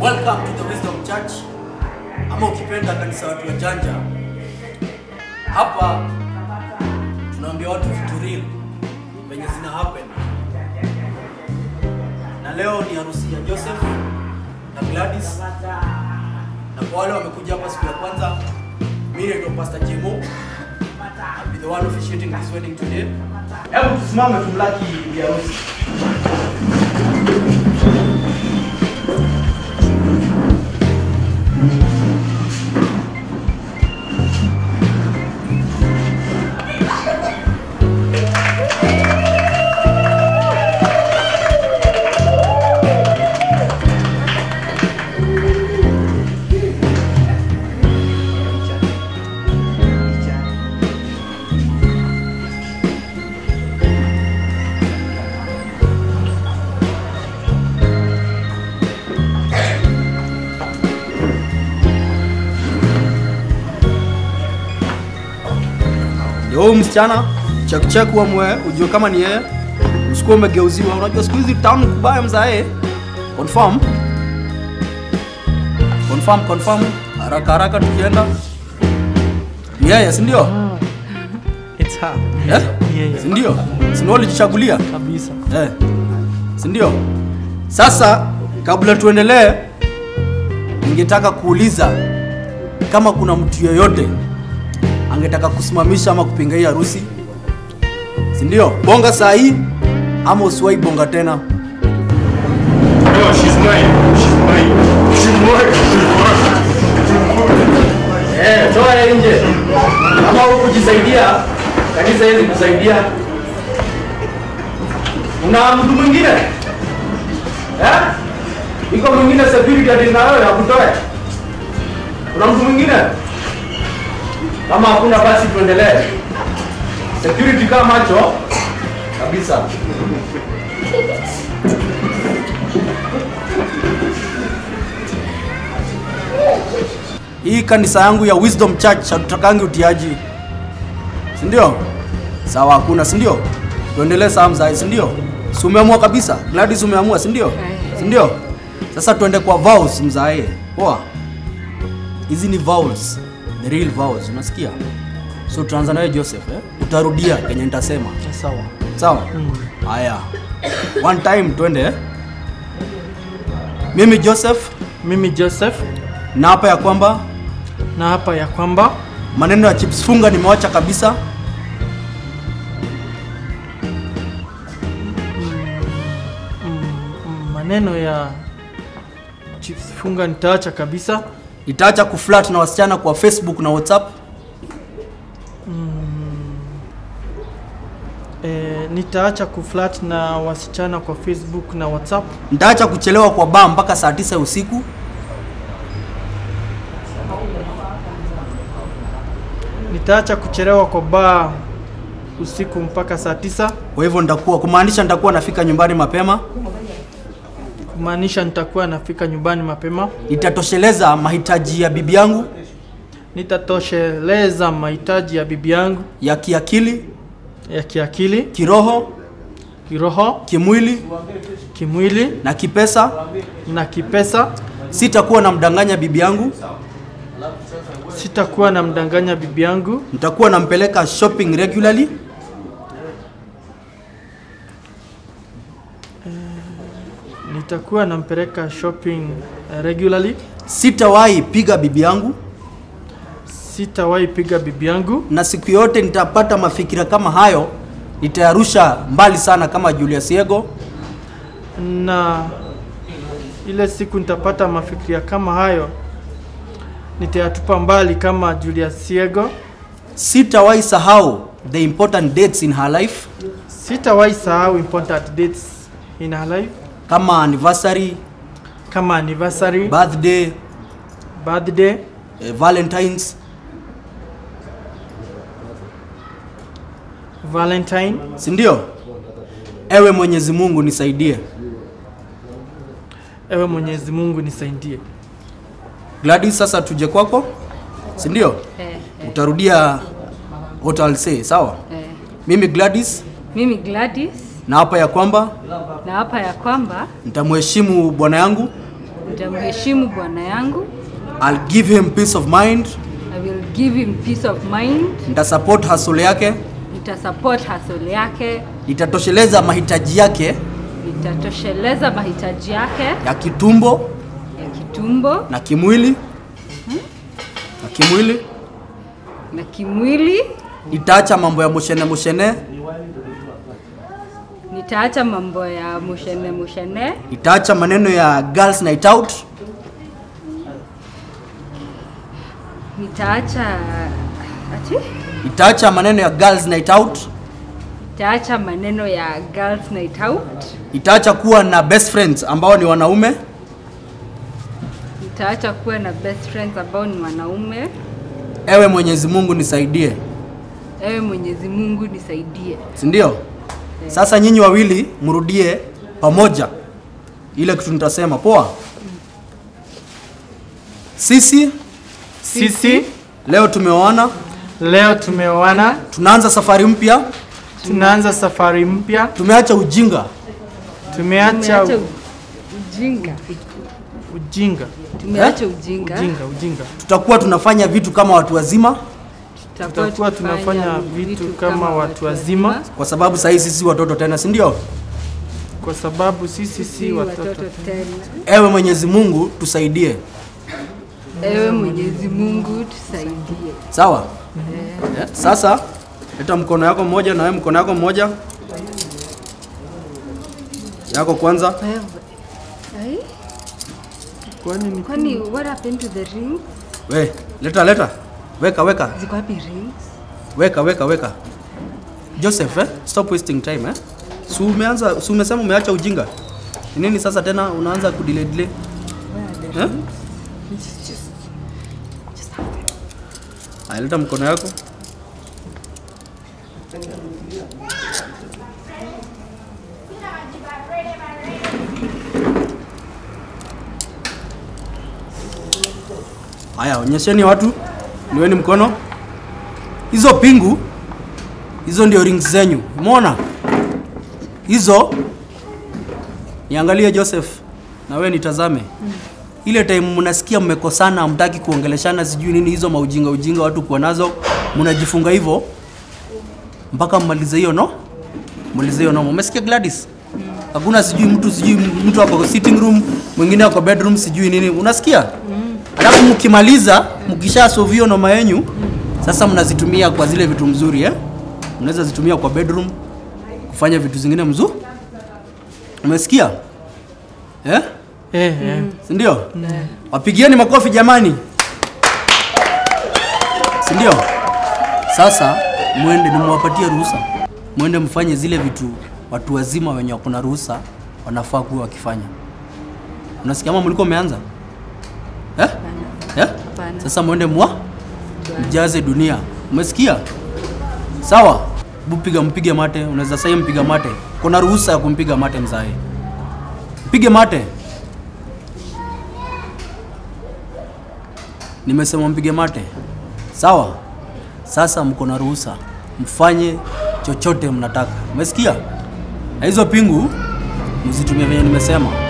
Welcome to the Wisdom Church, ama ukipenda kanisa watu wajanja. Hapa tunaambia watu vitu real venye zina happen, na leo ni harusi ya Joseph na Gladys, na kwa wale wamekuja hapa siku ya kwanza, mimi ndio Pastor Jemo. I'll be the one officiating this wedding today. Hebu tusimame tumlaki bi harusi. Ndio huyu msichana check check uamue ujue kama ni yeye. Usikuwa umegeuziwa. Unajua siku hizi town kubaya mzae. Confirm. Confirm confirm. Haraka haraka tukienda. Ni yeye, si ndio? It's her. Eh? Yeah, Si ndio? Si ndio ulijichagulia? kabisa. Eh. Si ndio? Sasa kabla tuendelee ningetaka kuuliza kama kuna mtu yeyote angetaka kusimamisha ama kupinga hii harusi, si ndio? Bonga saa hii ama usiwahi bonga tena. No, she's mine. She's mine. She's mine. Eh, toa yeye nje. Kama hukujisaidia, kanisa hili kusaidia. Una mtu mwingine? Eh? Iko mwingine security ati na wewe akutoe? Kuna mtu mwingine? Kama hakuna basi tuendelee. Security kama macho kabisa. Hii kanisa yangu ya Wisdom Church hatutakangi utiaji, si ndio? Sawa, hakuna, si ndio? Tuendelee saa mzai, si ndio? Si umeamua kabisa? Gladys umeamua, si ndio? Si ndio? Sasa tuende kwa vows mzae. Poa. Hizi ni vows. The real vows, unasikia? So tuanza nawe Joseph, eh? Utarudia kenye nitasema. Sawa. Sawa? Haya. One time twende. eh? Mimi Joseph Mimi Joseph na hapa ya kwamba na hapa ya kwamba maneno ya chips funga nimewacha kabisa. mm, maneno ya chips funga nitaacha kabisa. Nitaacha kuflirt na wasichana kwa Facebook na WhatsApp. E, nitaacha kuflat na wasichana kwa Facebook na WhatsApp. Nitaacha kuchelewa kwa baa mpaka saa tisa ya usiku. Nitaacha kuchelewa kwa baa usiku mpaka saa tisa, Kwa hivyo nitakuwa kumaanisha nitakuwa nafika nyumbani mapema. kumaanisha nitakuwa nafika nyumbani mapema. Nitatosheleza mahitaji ya bibi yangu Nitatosheleza mahitaji ya bibi yangu ya kiakili, ya kiakili, kiroho, kiroho, kimwili kimwili na kipesa. na kipesa. Sitakuwa namdanganya bibi yangu. Sitakuwa na mdanganya bibi yangu. Nitakuwa nampeleka shopping regularly. Nitakuwa nampeleka shopping eh, regularly. Sitawahi piga bibi yangu, Sitawahi piga bibi yangu, na siku yote nitapata mafikira kama hayo, nitayarusha mbali sana kama Julius Yego. na ile siku nitapata mafikiria kama hayo nitayatupa mbali kama Julius Siego. Sitawahi sahau the important dates in her life Sitawahi sahau important dates in her life kama anniversary, kama anniversary, birthday, birthday, eh, Valentines. Valentine. si ndio? Ewe Mwenyezi Mungu nisaidie. Ewe Mwenyezi Mungu nisaidie. Gladys, sasa tuje kwako, si ndio? Eh, Utarudia what I'll say, sawa? eh. Mimi Gladys Mimi Gladys na hapa ya kwamba na hapa ya kwamba nitamheshimu bwana yangu nitamheshimu bwana yangu I'll give him peace of mind I will give him peace of mind nitasupport hustle yake nitasupport hustle yake nitatosheleza mahitaji yake nitatosheleza mahitaji yake ya kitumbo ya kitumbo na kimwili na kimwili na kimwili nitaacha mambo ya mushene mushene nitaacha mambo ya mushene mushene nitaacha maneno ya girls night out nitaacha ati nitaacha maneno ya girls night out nitaacha maneno ya girls night out nitaacha kuwa na best friends ambao ni wanaume nitaacha kuwa na best friends ambao ni wanaume ewe mwenyezi mungu nisaidie ewe mwenyezi mungu nisaidie si ndio sasa nyinyi wawili mrudie pamoja ile kitu nitasema poa sisi Sisi leo tumeoana leo tumeoana, tunaanza safari mpya tunaanza safari mpya, tumeacha ujinga tumeacha tumeacha u- ujinga ujinga, tumeacha ujinga ujinga, ujinga. tutakuwa tunafanya vitu kama watu wazima Tutakuwa tunafanya vitu kama watu wazima, kwa sababu sahii sisi watoto tena si ndio kwa sababu sisi si si watoto. watoto tena ewe mwenyezi mungu tusaidie ewe mwenyezi mungu tusaidie sawa Eh, sasa leta mkono yako mmoja na wewe mkono yako mmoja yako kwanza wewe Ai, Kwani ni kwani what happened to the ring we leta leta weka weka ziko wapi rings weka weka weka joseph eh? stop wasting time eh? si umeanza si umesema umeacha ujinga Ni nini sasa tena unaanza kudelay delay eh? Aya, leta mkono yako haya onyesheni watu niweni mkono hizo pingu hizo ndio rings zenyu umeona hizo niangalie joseph na wewe nitazame ile time mnasikia mmekosana hamtaki kuongeleshana sijui nini hizo maujinga ujinga watu kuwa nazo mnajifunga hivyo mpaka mmalize hiyo no malize hiyo no umesikia gladys hakuna sijui mtu sijui mtu ako sitting room mwingine ako bedroom sijui nini unasikia alafu mkimaliza mkisha solve hiyo noma yenyu sasa mnazitumia kwa zile vitu mzuri eh? mnaweza zitumia kwa bedroom kufanya vitu zingine mzuri umesikia eh? eh, eh. sindio wapigieni makofi jamani sindio sasa mwende nimewapatia ruhusa mwende mfanye zile vitu watu wazima wenye wako na ruhusa wanafaa kuwa wakifanya unasikia ama mliko umeanza eh? Eh? Hapana. sasa mwende mwa mjaze dunia umesikia sawa bupiga mpige mate unaweza sai mpiga mate kuna ruhusa ya kumpiga mate mzae mpige mate nimesema mpige mate sawa sasa mko na ruhusa mfanye chochote mnataka umesikia na hizo pingu mzitumie venye nimesema